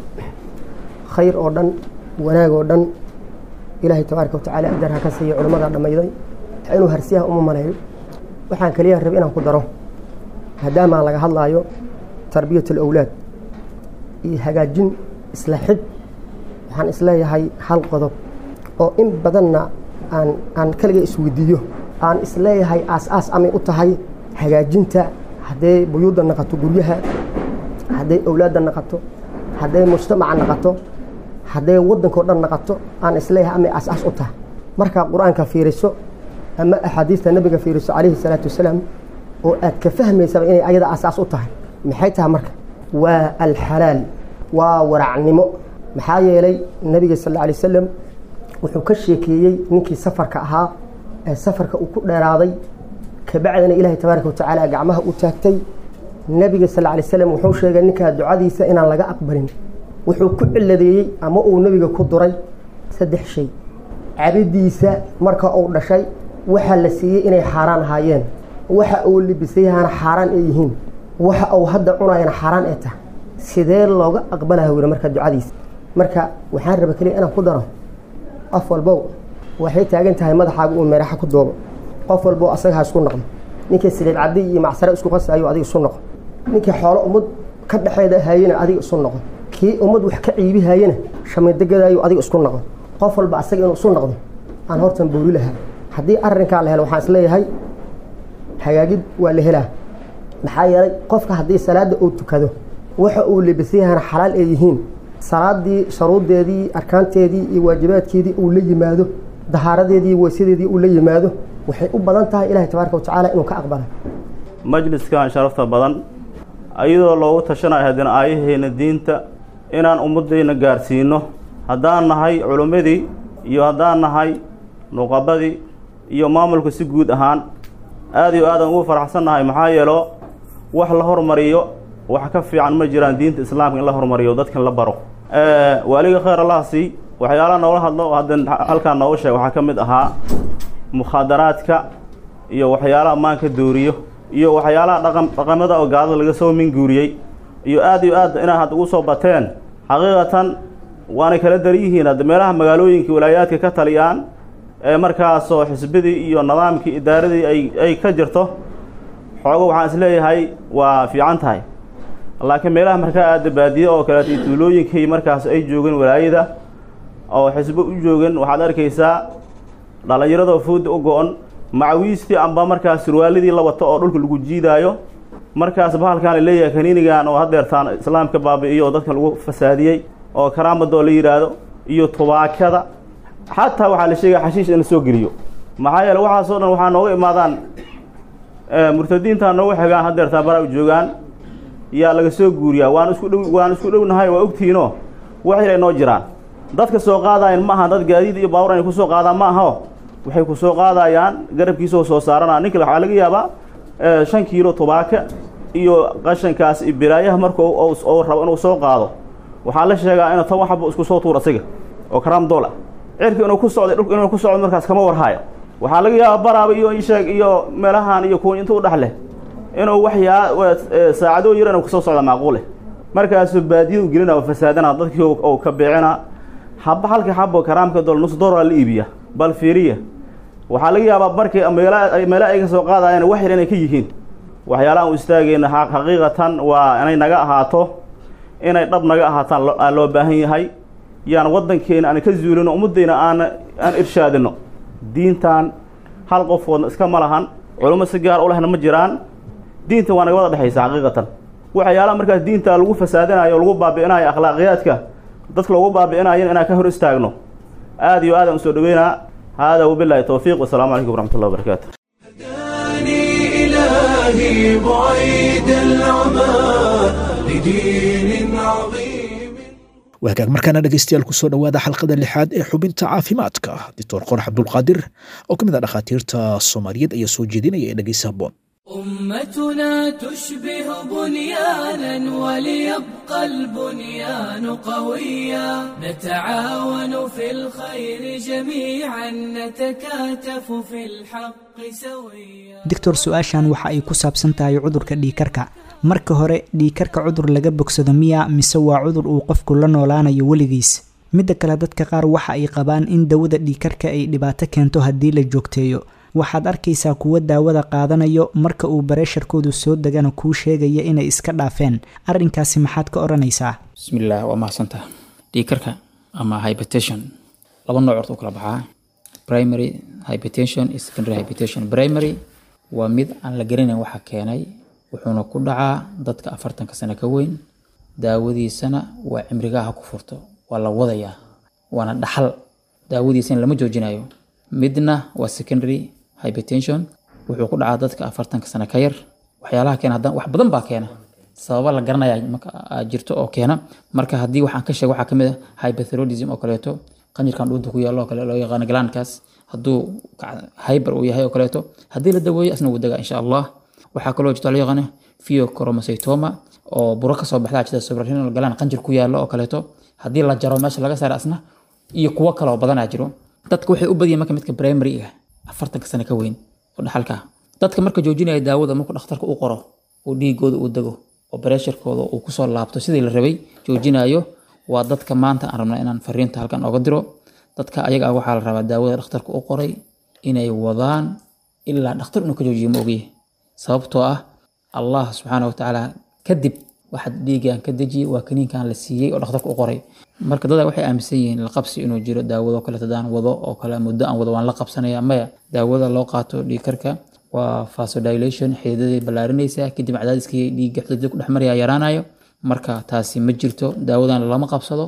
خير oo dhan wanaag oo dhan ilaahay tabaaraka watacaala ajar ha ka siiyo culimmada dhammayday inuu harsiyaha uma maleeyo waxaan kaliya rab inaan ku daro maadaama laga hadlaayo tarbiyat alawlaad iyo hagaajin isla xid waxaan isleeyahay hal qodob oo in badanna aan aan kaliga isweydiiyo aan isleeyahay aas-aas amay u tahay hagaajinta hadday buyuudda naqato guryaha hadday awlaadda naqato hadday mujtamaca naqato hadday waddankao dhan naqato aan isleeyahay amay aas-aas u tahay markaa qur-aanka fiiriso ama axaadiista nebiga fiiriso calayhi salaatu wasalaam oo aad ka fahmaysaba inay ayada aas-aas u tahay maxay tahay marka waa alxalaal waa waracnimo maxaa yeelay nebiga sal alla alay wasalam wuxuu ka sheekeeyey ninkii safarka ahaa ee safarka uu ku dheeraaday kabacdina ilaahay tabaaraka watacaala gacmaha u taagtay nebiga sal lla alay slam wuxuu sheegay ninkaa ducadiisa inaan laga aqbalin wuxuu ku ciladeeyey ama uu nebiga ku duray saddex shay cabidiisa marka uu dhashay waxaa la siiyey inay xaaraan ahaayeen waxa uu libisayahana xaaraan ay yihiin waxa uu hadda cunayana xaaraan ay tahay sidee looga aqbalaha weli marka ducadiisa marka waxaan raba keliya inaan ku daro qof walbow waxay taagan tahay madaxaaga uu meeraxa ku doobo qof walbow asaga ha isku noqdo ninkii siliid caddi iyo macsare isku qasaayo adiga isu noqo ninkii xoolo ummad ka dhexeeda hayena adiga isu noqo kii ummad wax ka ciibi hayena shamidagadaayo adiga isku noqo qof walba asaga inuu isu noqdo aan hortan booli lahaa haddii arrinkaa la helo waxaan isleeyahay hagaagid waa la helaa maxaa yeelay qofka haddii salaadda uu tukado waxa uu libisayahana xalaal ay yihiin salaadii sharuuddeedii arkaanteedii iyo waajibaadkeedii uu la yimaado dahaaradeedii weysadeedii uu la yimaado waxay u badan tahay ilahay tabaaraka watacaala inuu ka aqbala majliskan sharafta badan ayadoo loogu tashanayo haddana aayaheena diinta inaan ummaddayna gaarsiino haddaan nahay culimmadii iyo haddaan nahay nuqabadii iyo maamulka si guud ahaan aad iyo aadaan ugu faraxsan nahay maxaa yeelo wax la hormariyo wax ka fiican ma jiraan diinta islaamka in la hormariyo dadkan la baro waaliga khayr allaha sii waxyaalaha noola hadlo hadda halkaan nooga sheeg waxaa ka mid ahaa mukhaadaraadka iyo waxyaalaha maanka dooriyo iyo waxyaalaha dhaqan dhaqamada oo gaalada laga soo minguuriyey iyo aad iyo aad inaad hadda ugu soo bateen xaqiiqatan waanay kala dar yihiin hadda meelaha magaalooyinka walaayaadka ka taliyaan ee markaasoo xisbidii iyo nidaamkii idaaradii ay ay ka jirto xoogo waxaan isleeyahay waa fiican tahay laakiin meelaha markaa aada baadiye oo kaleeto iyo tuulooyinkii markaas ay joogeen walaayada oo xisbo u joogeen waxaad arkaysaa dhallinyaradoo fooda u go-on macawiistii amba markaas surwaaladii la wato oo dhulka lagu jiidaayo markaas bahalkaan la leeyahay kaniinigan oo hadeertaan islaamka baabi'iyo oo dadkan lagu fasaadiyey oo karaamadoo la yidhaahdo iyo tubaakada xataa waxaa la sheegaya xashiish in la soo geliyo maxaa yeele waxaasoo dhan waxaa nooga imaadaan murtadiintaa nooga xigaan haddeertaa bara u joogaan yaa laga soo guuriyaa waan isku dhow waan isku dhownahay waa ogtihiinoo wax yar ay noo jiraan dadka soo qaadayan ma aha dad gaadiid iyo baawur ay ku soo qaadaan ma aho waxay ku soo qaadayaan garabkiisoo soo saarana ninka waxaa laga yaabaa shan kiilo tubaaka iyo qashankaas iyo biraayaha marka ou rabo inuu soo qaado waxaa la sheegaa inuu toban xabo isku soo tuur asiga oo karaam dool ah cirka inuu ku socday dhulka inuu ku socdo markaas kama warhaayo waxaa laga yaabaa baraaba iyo isheeg iyo meelahan iyo kuwa inta u dhex leh inuu waxyaa saacadoo yar inuu kasoo socda macquuleh markaasuu baadiyadu gelina oo fasaadana dadkii ou ka beecina haba halka xabo karaamka dool nus dooraa la iibiya bal fiiriya waxaa laga yaabaa markii meela ay ka soo qaadayaan wax yar inay ka yihiin waxyaalaha u istaagayna xaqiiqatan waa inay naga ahaato inay dhab naga ahaataan aa loo baahan yahay yaan waddankeena aan ka zuulino ummaddeyna aan aan irshaadino diintan hal qofoodna iska ma lahan culummo si gaar u lehna ma jiraan diinta waa naga wada dhexaysa xaqiiqatan waxyaalaha markaas diinta lagu fasaadinayo o lagu baabi'inayo akhlaaqiyaadka dadka lagu baabi'inayo inaan ka hor istaagno aad iyo aadaan usoo dhaweynaa hada wabilahi towfiiq wasalaamu calaykum waraxmat ullahi wabarakaatu إلهي بعيد العمى لدين عظيم waagaag markaana dhegaystayaal ku soo dhowaada xalqada lixaad ee xubinta caafimaadka doctor qorax cabdulqaadir oo ka mid ah dhakhaatiirta soomaaliyeed ayaa soo jeedinaya ee dhegaysa habboon أمتنا تشبه بنيانا وليبقى البنيان قويا نتعاون في الخير جميعا نتكاتف في الحق سويا doctor su-aashan waxa ay ku saabsan tahay cudurka dhiikarka marka hore dhiikarka cudur laga bogsado miya mise waa cudur uu qofku la noolaanayo weligiis midda kale dadka qaar waxa ay qabaan in dawada dhiikarka ay dhibaato keento haddii la joogteeyo waxaad arkaysaa kuwa daawada qaadanayo marka uu bareesharkoodu soo degana kuu sheegaya inay iska dhaafeen arrinkaasi maxaad ka odhanaysaa bismillaah waa mahadsantaha dhiikarka ama hypertension laba nooc horta u kala baxaa primary hypertension iyo secondary hypertension primary waa mid aan la garanayn waxa keenay wuxuuna ku dhacaa dadka afartanka sano ka weyn daawadiisana waa cimrigaha ku furto waa la wadayaa waana dhaxal daawadiisana lama joojinayo midna waa secondary hypertension wuxuu ku dhacaa dadka afartanka sano ka yar waxyaalaha keena haddana wax badan baa keena sababa la garanaya marka jirto oo keena marka haddii waxaan ka sheego waxaa kamid ah hyperthyroidism oo kaleeto qanjirkan dhuunta ku yaalo oo kale loo yaqaano glandkaas hadduu hyper uu yahay oo kaleeto haddii la daweeyo asna wuu degaa insha allah waxaa kaloo jirto loo yaqaano pheochromocytoma oo buro kasoo baxda jirta suprarenal gland qanjir ku yaalo oo kaleeto haddii la jaro meesha laga saaro asna iyo kuwo kale oo badanaa jiro dadka waxay u badiyeen marka midka primary ah afartanka sano ka weyn oo dhaxalka dadka marka joojinaya daawada markuu dhakhtarka u qoro oo dhiigooda uu dego oo bareesharkooda uu kusoo laabto sidii la rabay joojinayo waa dadka maanta aan rabna inaan fariinta halkan oga diro dadka ayaga ah waxaa la rabaa daawada dhakhtarka u qoray inay wadaan ilaa dhakhtar inuu ka joojiyo ma ogyahay sababtoo ah allah subxaana watacaala kadib waxaad dhiigaan ka dejiyey waa kaniinkan la siiyey oo dhakhtarka u qoray marka dada waxay aaminsan yihiin la qabsi inuu jiro daawado kale hadaan wado oo kale muddo aan wado waan la qabsanaya maya daawada loo qaato dhiigkarka waa vasodilation xididaday ballaarinaysaa kadib cadaadiskii dhiigga xididada ku dhex maraya yaraanayo marka taasi ma jirto daawadan lama qabsado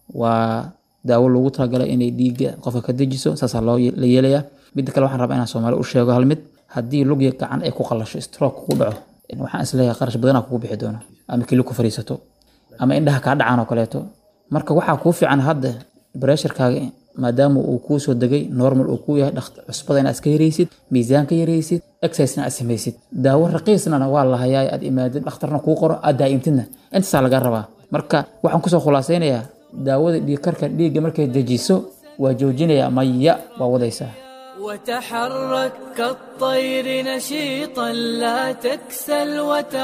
waa daawo loogu talagalay inay dhiigga qofka ka dejiso saasaa loo la yeelayaa midda kale waxaan rabaa inaan soomaali u sheego hal mid haddii lugya gacan ay ku qallasho stroke kugu dhaco waxaan isleeyahay qarash badanaa kugu bixi doono ama kili ku fariisato ama indhaha kaa dhacaan oo kaleeto marka waxaa kuu fiican hadda bareesharkaaga maadaama uu kuu soo degay normal uu kuu yahay cusbada inaad iska yaraysid miisaan ka yaraysid exercisena aad samaysid daawo raqiisnana waa la hayaa aad imaadid dhakhtarna kuu qoro aad daa'imtidna intaasaa laga rabaa marka waxaan kusoo khulaasaynayaa daawada dhiigkarka dhiigga markay dejiso waa joojinayaa maya waa wadaysaa وتحرك كالطير نشيطا لا تكسل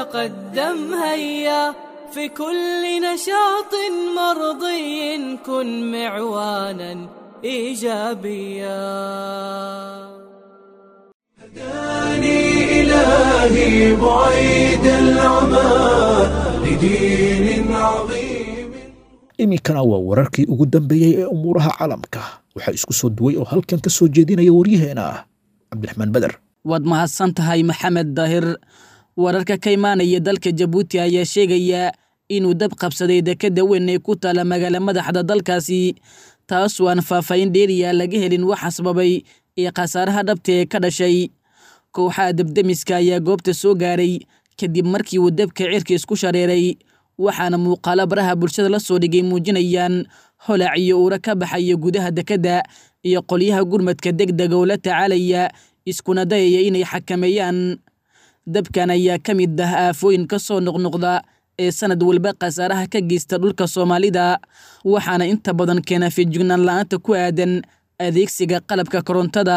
وتقدم هيا في كل نشاط مرضي كن معوانا ايجابيا هداني إلهي بعيد العمى لدين عظيم iminkana waa wararkii ugu dambeeyey ee umuuraha caalamka waxaa isku soo duway oo halkan ka soo jeedinaya waryaheena ah cabdiraxmaan beder waad mahadsan tahay maxamed daahir wararka ka imaanaya dalka jabuuti ayaa sheegaya inuu dab qabsaday dekadda weyn ee ku taala magaala madaxda dalkaasi taasoo aan faahfaahin dheeriya laga helin waxa sababay ee khasaaraha dhabta ee ka dhashay kooxaha debdemiska ayaa goobta soo gaaray kadib markii uu dabka cirka isku shareeray waxaana muuqaalo baraha bulshada la soo dhigay muujinayaan holac iyo uura ka baxaya gudaha dekedda iyo qolyaha gurmadka degdega oo la tacaalaya iskuna dayaya inay xakameeyaan dabkan ayaa ka mid ah aafooyin ka soo noqnoqda ee sanad walba khasaaraha ka geysta dhulka soomaalida waxaana inta badan keena feejignaan la-aanta ku aadan adeegsiga qalabka korontada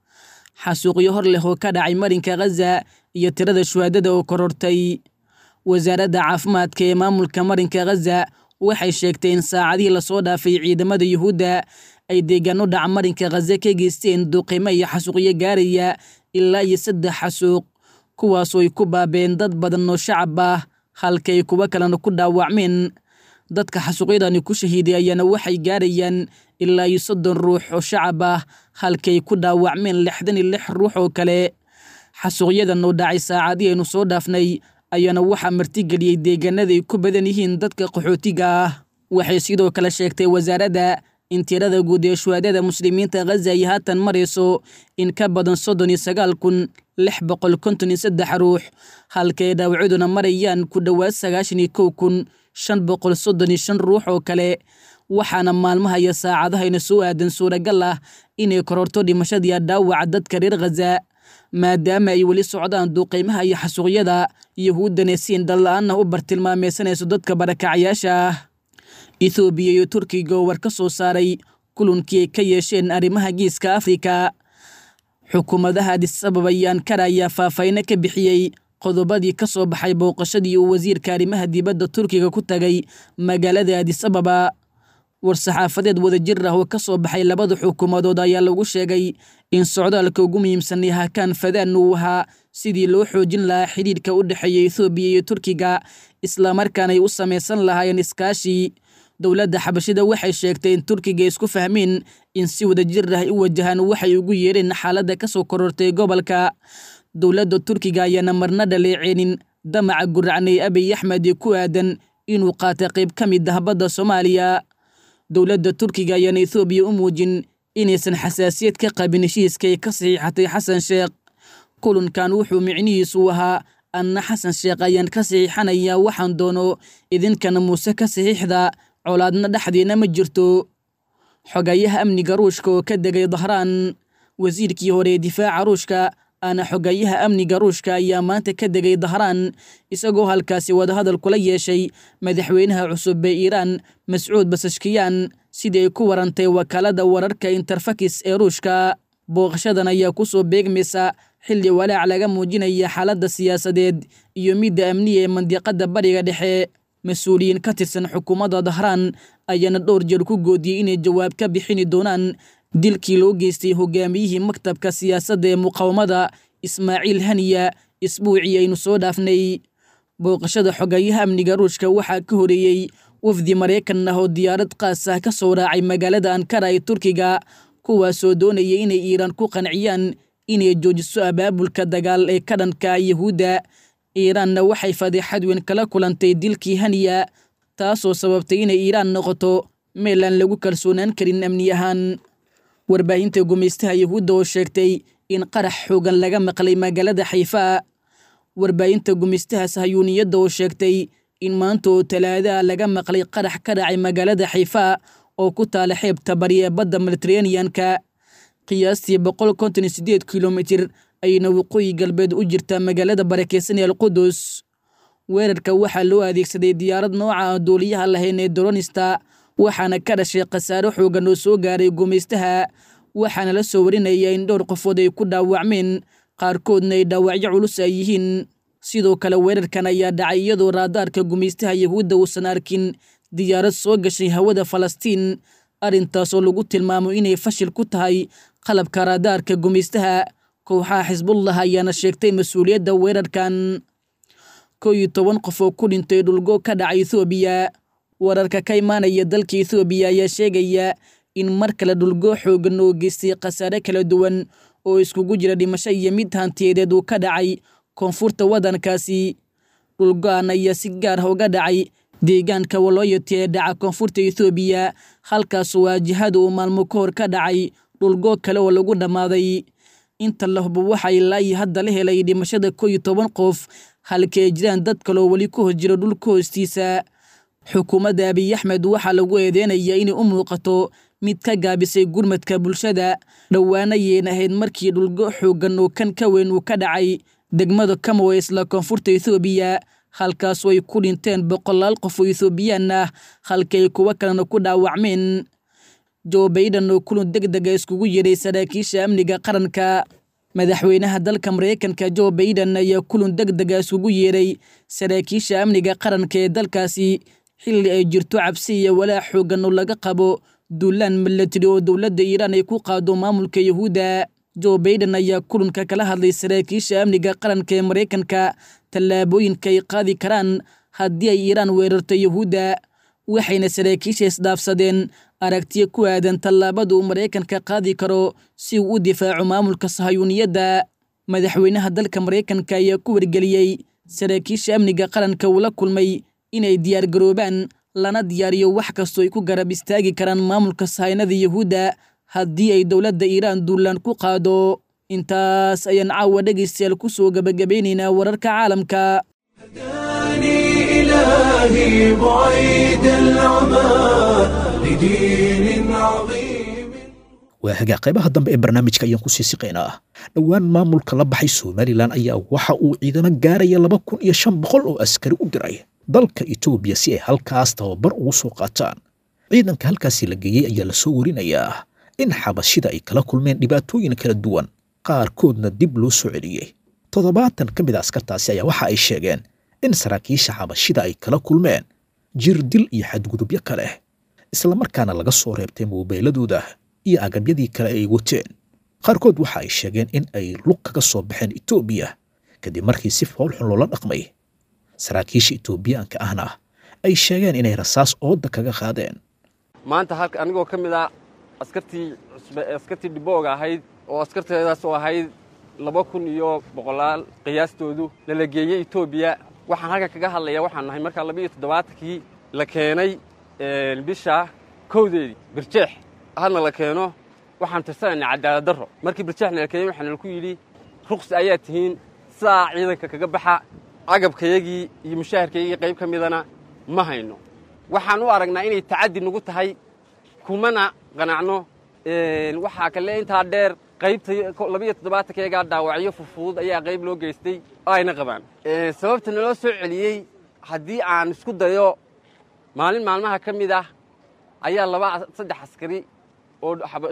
xasuuqyo hor leh oo ka dhacay marinka khaza iyo tirada shuhaadada oo korortay wasaaradda caafimaadka ee maamulka marinka khaza waxay sheegtay in saacadihii lasoo dhaafay ciidamada yuhuudda ay deegaano dhaca marinka khaza ka geysteen duqeymo iyo xasuuqyo gaaraya ilaa iyo saddex xasuuq kuwaasoo ay ku baabeen dad badan oo shacab ah halka ay kuwo kalena ku dhaawacmeen dadka xasuuqyadani ku shahiiday ayaana waxay gaarayaan ilaa iyo soddon ruux oo shacab ah halka ay ku dhaawacmeen lixdan iyo lix ruux oo kale xasuuqyadan oo dhacay saacadii aynu soo dhaafnay ayaana waxaa martigeliyey deegaanada ay ku badan yihiin dadka qaxootiga ah waxay sidoo kale sheegtay wasaaradda in tirada guud ee shuhaadada muslimiinta khaza ay haatan marayso in ka badan soddon iyo sagaal kun lix boqol konton iyo saddex ruux halka ay dhaawacaduna marayaan ku dhowaad sagaashan iyo kow kun shan boqol soddon iyo shan ruux oo kale waxaana maalmaha iyo saacadahayna soo aadan suuragal ah inay kororto dhimashadiiya dhaawaca dadka reer khaza maadaama ay weli socdaan duuqeymaha iyo xasuuqyada yuhuuddana siin dhalla-aanna u bartilmaameysanayso dadka barakacayaasha ah ethoobiya iyo turkiga oo war ka soo saaray kulankii ay ka yeesheen arrimaha geeska afrika xukuumadaha adisababa iyo ankara ayaa faahfaahinno ka bixiyey qodobadii ka soo baxay booqashadii uu wasiirka arrimaha dibadda turkiga ku tagay magaalada adisababa war-saxaafadeed wadajir ah oo ka soo baxay labada xukuumadood ayaa lagu sheegay in socdaalka ugu muhiimsanay hakaan fadaan uu ahaa sidii loo xoojin lahaa xidhiidhka u dhexeeya ethoobiya iyo turkiga islamarkaana ay u samaysan lahaayeen iskaashi dowladda xabashida waxay sheegtay in turkiga isku fahmeen in si wadajir ah u wajahaan waxay ugu yeereen xaaladda ka soo korortay gobolka dowladda turkiga ayaana marna dhaleeceenin damaca guracnay abiy axmed ee ku aadan inuu qaata qayb ka mid ah badda soomaaliya dowladda turkiga ayaana ethoobiya u muujin inaysan xasaasiyad ka qabin heshiiska ay ka saxiixatay xasan sheekh kulankan wuxuu micnihiisu ahaa anna xasan sheekh ayaan ka saxiixanayaa waxaan doono idinkana muuse ka saxiixda colaadna dhexdeena ma jirto xogayaha amniga ruushka oo ka degay dahraan wasiirkii hore ee difaaca ruushka aana xogayaha amniga ruushka ayaa maanta ka degay dahraan isagoo halkaasi wadahadal kula yeeshay madaxweynaha cusub ee iiraan mascuud basashkiyaan sidii ay ku warantay wakaalada wararka interfakis ee ruushka booqashadan ayaa ku soo beegmaysa xilli walaac laga muujinaya xaaladda siyaasadeed iyo midda amniga ee mandiqadda bariga dhexe mas-uuliyiin ka tirsan xukuumadda dahraan ayaana dhowr jeer ku goodiyey inay jawaab ka bixini doonaan dilkii loo geystay hogaamiyihii maktabka siyaasadda ee muqaawamada ismaaciil haniya isbuucii aynu soo dhaafnay booqashada xogayaha amniga ruushka waxaa ka horeeyey wafdi maraykan ah oo diyaarad qaas ah ka soo raacay magaalada ankara ee turkiga kuwaasoo doonaya inay iiraan ku qanciyaan inay joojiso abaabulka dagaal ee ka dhanka yahuudda iiraanna waxay fadeexad weyn kala kulantay dilkii haniya taasoo sababtay inay iiraan noqoto meel aan lagu kalsoonaan karin amni ahaan warbaahinta gumaystaha yahuudda oo sheegtay in qarax xoogan laga maqlay magaalada xayfaa warbaahinta gumaystaha sahayuuniyadda oo sheegtay in maanta oo talaadaha laga maqlay qarax ka dhacay magaalada xayfaa oo ku taala xeebta bari ee badda mediteraneanka qiyaastii boqol konton iyo sideed kilomitir ayayna waqooyi galbeed u jirtaa magaalada barakeysan ee alqudus weerarka waxaa loo adeegsaday diyaarad nooca aan duuliyaha lahayn ee doronista waxaana ka dhashay khasaaro xoogan oo soo gaaray gumaystaha waxaana la soo warinaya in dhowr qofood ay ku dhaawacmeen qaarkoodna ay dhaawacyo culus ay yihiin sidoo kale weerarkan ayaa dhacay iyadoo raadaarka gumaystaha yahuudda uusan arkin diyaarad soo gashay hawada falastiin arrintaasoo lagu tilmaamo inay fashil ku tahay qalabka raadaarka gumaystaha kooxaha xisbullah ayaana sheegtay mas-uuliyadda weerarkan kow iyo toban qof oo ku dhintay dhulgo ka dhacay ethoobiya wararka ka imaanaya dalka ethoobiya ayaa sheegaya in mar kale dhulgo xoogan oo geystay khasaare kala duwan oo iskugu jira dhimasho iyo mid hantiyadeed uu ka dhacay koonfurta waddankaasi dhulgo-an ayaa si gaar ah uga dhacay deegaanka walooyati ee dhaca koonfurta ethoobiya halkaasoo waajihada uu maalmo ka hor ka dhacay dhulgoog kale oo lagu dhammaaday inta la hubo waxaa ilaa iyo hadda la helay dhimashada koo iyo toban qof halka ay jiraan dad kaloo weli ku hos jiro dhulka hoostiisa xukuumadda abiy axmed waxaa lagu eedeynayaa inay u muuqato mid ka gaabisay gurmadka bulshada dhowaana yeen ahayd markii dhulgo xooggan oo kan ka weyn uu ka dhacay degmada kamow ee isla koonfurta ethoobiya halkaasoo ay ku dhinteen boqolaal qof oo ethoobiyan ah halka ay kuwo kalena ku dhaawacmeen jo bayden oo kulan deg dega iskugu yeedhay saraakiisha amniga qaranka madaxweynaha dalka maraykanka jo bayden ayaa kulan deg dega iskugu yeedhay saraakiisha amniga qaranka ee dalkaasi xilli ay jirto cabsi iyo walaac xoogan oo laga qabo duulaan milatari oo dowladda iiraan ay ku qaado maamulka yuhuudda jo bayden ayaa kulanka kala hadlay saraakiisha amniga qaranka ee maraykanka tallaabooyinka ay qaadi karaan haddii ay iiraan weerarto yuhuudda waxayna saraakiisha isdhaafsadeen aragtiyo ku aadan tallaabada uu maraykanka qaadi karo si uu u difaaco maamulka sahayuuniyadda madaxweynaha dalka maraykanka ayaa ku wargeliyey saraakiisha amniga qaranka uu la kulmay inay diyaargaroobaan lana diyaariyo wax kastoo ay ku garab istaagi karaan maamulka sahaynada yuhuudda haddii ay dowladda iiraan duulaan ku qaado intaas ayaan caawa dhegaystayaal ku soo gebagabaynaynaa wararka caalamka إلهي بعيد العمى لدين عظيم waa hagaa qaybaha dambe ee barnaamijka ayaan ku sii siqaynaa dhowaan maamulka la baxay somalilan ayaa waxa uu ciidamo gaaraya laba kun iyo shan boqol oo askari u diray dalka etoobiya si ay halkaas tababar ugu soo qaataan ciidanka halkaasi la geeyey ayaa lasoo warinayaa in xabashida ay kala kulmeen dhibaatooyin kala duwan qaarkoodna dib loo soo celiyey toddobaatan ka mid a askartaasi ayaa waxa ay sheegeen in saraakiisha xabashida ay kala kulmeen jir dil iyo xadgudubyo kale islamarkaana laga soo reebtay moobeeladooda iyo agabyadii kale ay wateen qaarkood waxa ay sheegeen in ay lug kaga soo baxeen etoobiya kadib markii si foolxun loola dhaqmay saraakiisha etoobiyaanka ahna ay sheegeen inay rasaas ooda kaga qaadeen maanta halka anigoo ka mid ah askartii cusbe askartii dhibooga ahayd oo askarteedaas oo ahayd laba kun iyo boqolaal qiyaastoodu lala geeyey etoobiya waxaan halkan kaga hadlayaa waxaan nahay markaa laba iyo toddobaatankii la keenay bisha kowdeedii birjeex hadna la keeno waxaan tirsanaynaa cadaalad darro markii birjeexna la keenay waxaana laku yidhi ruqsi ayaa tihiin sidaa ciidanka kaga baxa agabkayagii iyo mushaharkayagii qayb ka midana ma hayno waxaan u aragnaa inay tacaddi nagu tahay kumana qanacno waxaa kale intaa dheer qaybta labiiyo toddobaatankeegaa dhaawacyo fufudud ayaa qayb loo geystay oo ayna qabaan sababta naloo soo celiyey haddii aan isku dayo maalin maalmaha ka mid ah ayaa laba saddex askari oo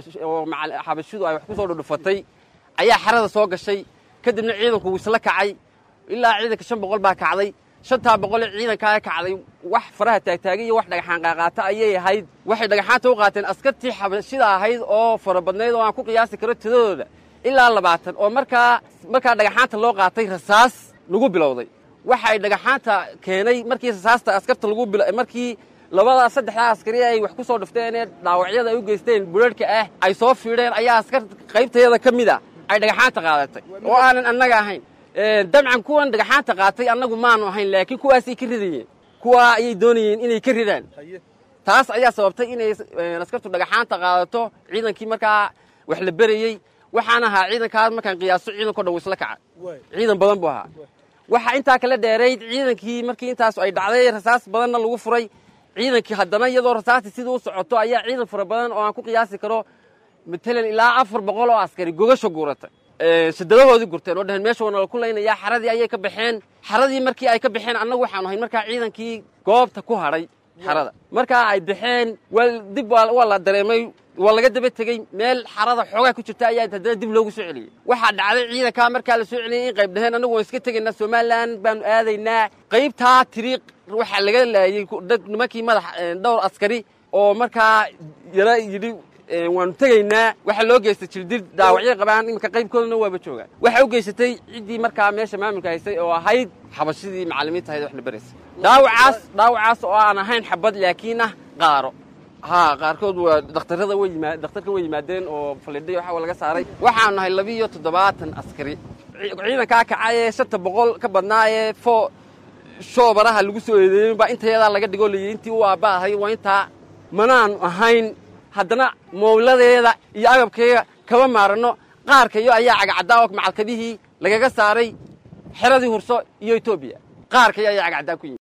xabashidu ay wax ku soo dhudhufatay ayaa xerada soo gashay kadibna ciidanku wuu isla kacay ilaa ciidanka shan boqol baa kacday shantaa boqolee ciidankaa kacday wax faraha taagtaagay iyo wax dhagaxaan qaaqaata ayay ahayd waxay dhagaxaanta u qaateen askartii xabashida ahayd oo fara badnayd oo aan ku qiyaasi karo tidadooda ilaa labaatan oo markaa markaa dhagaxaanta loo qaatay rasaas lagu bilowday waxay dhagaxaanta keenay markii rasaasta askarta lagu markii labada saddexdaa askari ay wax ku soo dhufteen ee dhaawacyada ay u geysteen bularhka ah ay soo fiidheen ayaa askar qaybtayada ka mid a ay dhagaxaanta qaadatay oo aanan annaga ahayn dabcan kuwan dhagaxaanta qaatay annagu maanu ahayn laakiin kuwaasay ka ridayeen kuwaa ayay doonayeen inay ka ridaan taas ayaa sababtay inay askartu dhagaxaanta qaadato ciidankii markaa wax la berayey waxaan ahaa ciidankaas markaan qiyaaso ciidanko dhan isla kaca ciidan badan buu ahaa waxaa intaa kala dheerayd ciidankii markii intaas ay dhacday rasaas badanna lagu furay ciidankii haddana iyadoo rasaasti sidii u socoto ayaa ciidan fara badan oo aan ku qiyaasi karo matalan ilaa afar boqol oo askari gogasha guuratay shadadahoodii gurteen oo dhaheen meesha waa nala ku laynayaa xaradii ayay ka baxeen xaradii markii ay ka baxeen annagu waxaanu ahayn markaa ciidankii goobta ku hadhay xarada markaa ay baxeen waa dib waa la dareemay waa laga daba tegey meel xarada xoogaa ku jirta ayaa haddana dib loogu soo celiyey waxaa dhacday ciidankaa markaa la soo celiyey in qayb dhaheen annagu waan iska tegaynaa somalilan baanu aadaynaa qaybtaa tiriiq waxaa laga laayey dad nimankii madax dhowr askari oo markaa yara yidhi waanu tegaynaa waxaa loo geystay jirdil dhaawacyay qabaan iminka qaybkoodana waaba joogaan waxaa u geysatay ciddii markaa meesha maamulka haysay oo ahayd xabashidii macallimiinta ahayd waxna baraysay dhaawacaas dhaawacaas oo aan ahayn xabad laakiin ah qaaro haa qaarkood waa dhakhtarada way yimaa dhakhtarka way yimaadeen oo fallidhay waxa laga saaray waxaanu nahay labiiyo toddobaatan askari ciidankaa kacay ee shanta boqol ka badnaa ee fo shoobaraha lagu soo eedeeyey baa intayadaa laga dhigoo layidhi intii u aabba ahay waa intaa manaanu ahayn haddana mowladeeda iyo agabkeega kama maaranno qaarka iyo ayaa cagacaddaa oo macalkadihii lagaga saaray xeradii hurso iyo etoobiya qaarka iyo ayaa cagacaddaa ku yimid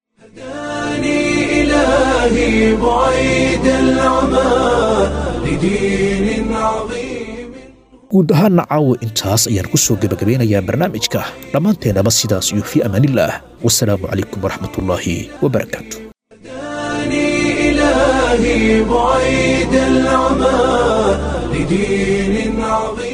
إلهي بعيد العمى لدين عظيم guud ahaana caawa intaas ayaan ku soo gebagabeynayaa barnaamijka dhammaanteennaba sidaas iyo fii amaanillaah wasalaamu calaykum waraxmatullaahi wabarakaatu إلهي بعيد العمى لدين عظيم